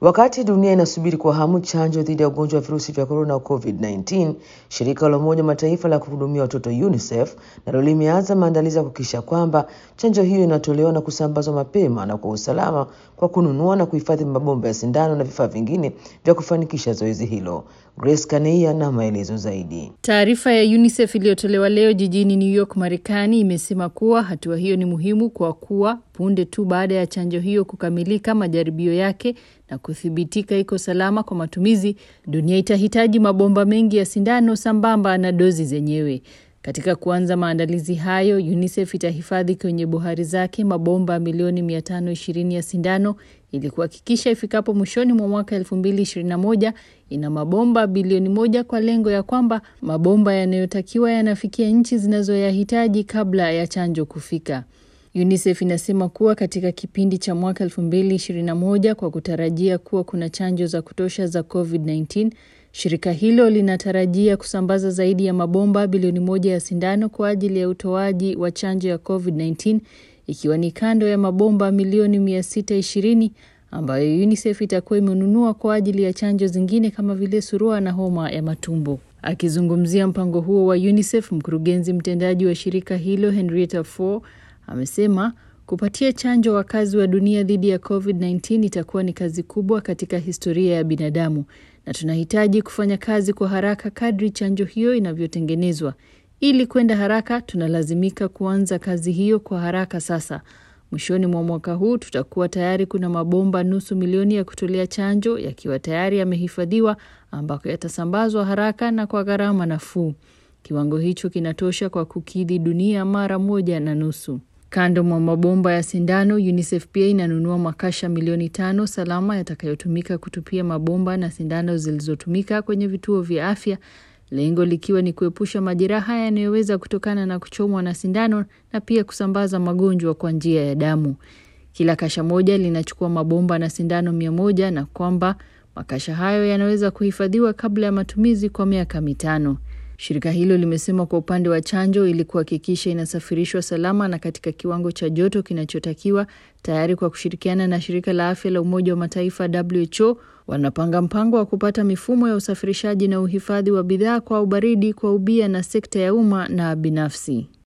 Wakati dunia inasubiri kwa hamu chanjo dhidi ya ugonjwa wa virusi vya korona COVID-19, shirika la Umoja wa Mataifa la kuhudumia watoto UNICEF nalo limeanza maandalizi ya kuhakikisha kwamba chanjo hiyo inatolewa na kusambazwa mapema na kwa usalama kwa kununua na kuhifadhi mabomba ya sindano na vifaa vingine vya kufanikisha zoezi hilo. Grace Kaneia na maelezo zaidi. Taarifa ya UNICEF iliyotolewa leo jijini New York, Marekani imesema kuwa hatua hiyo ni muhimu kwa kuwa punde tu baada ya chanjo hiyo kukamilika majaribio yake na kuthibitika iko salama kwa matumizi, dunia itahitaji mabomba mengi ya sindano sambamba na dozi zenyewe. Katika kuanza maandalizi hayo, UNICEF itahifadhi kwenye bohari zake mabomba milioni 520 ya sindano ili kuhakikisha ifikapo mwishoni mwa mwaka 2021 ina mabomba bilioni moja kwa lengo ya kwamba mabomba yanayotakiwa yanafikia nchi zinazoyahitaji kabla ya chanjo kufika. UNICEF inasema kuwa katika kipindi cha mwaka 2021 kwa kutarajia kuwa kuna chanjo za kutosha za COVID-19, shirika hilo linatarajia kusambaza zaidi ya mabomba bilioni moja ya sindano kwa ajili ya utoaji wa chanjo ya COVID-19 ikiwa ni kando ya mabomba milioni 620 ambayo UNICEF itakuwa imenunua kwa ajili ya chanjo zingine kama vile surua na homa ya matumbo. Akizungumzia mpango huo wa UNICEF, mkurugenzi mtendaji wa shirika hilo Henrietta Fore amesema kupatia chanjo wakazi wa dunia dhidi ya COVID-19 itakuwa ni kazi kubwa katika historia ya binadamu na tunahitaji kufanya kazi kwa haraka kadri chanjo hiyo inavyotengenezwa. Ili kwenda haraka, tunalazimika kuanza kazi hiyo kwa haraka sasa. Mwishoni mwa mwaka huu tutakuwa tayari kuna mabomba nusu milioni ya kutolea chanjo yakiwa tayari yamehifadhiwa, ambako yatasambazwa haraka na kwa gharama nafuu. Kiwango hicho kinatosha kwa kukidhi dunia mara moja na nusu. Kando mwa mabomba ya sindano, UNICEF pia inanunua makasha milioni tano salama yatakayotumika kutupia mabomba na sindano zilizotumika kwenye vituo vya afya, lengo likiwa ni kuepusha majeraha yanayoweza kutokana na kuchomwa na sindano na pia kusambaza magonjwa kwa njia ya damu. Kila kasha moja linachukua mabomba na sindano mia moja na kwamba makasha hayo yanaweza kuhifadhiwa kabla ya matumizi kwa miaka mitano. Shirika hilo limesema kwa upande wa chanjo, ili kuhakikisha inasafirishwa salama na katika kiwango cha joto kinachotakiwa, tayari kwa kushirikiana na shirika la afya la Umoja wa Mataifa WHO, wanapanga mpango wa kupata mifumo ya usafirishaji na uhifadhi wa bidhaa kwa ubaridi kwa ubia na sekta ya umma na binafsi.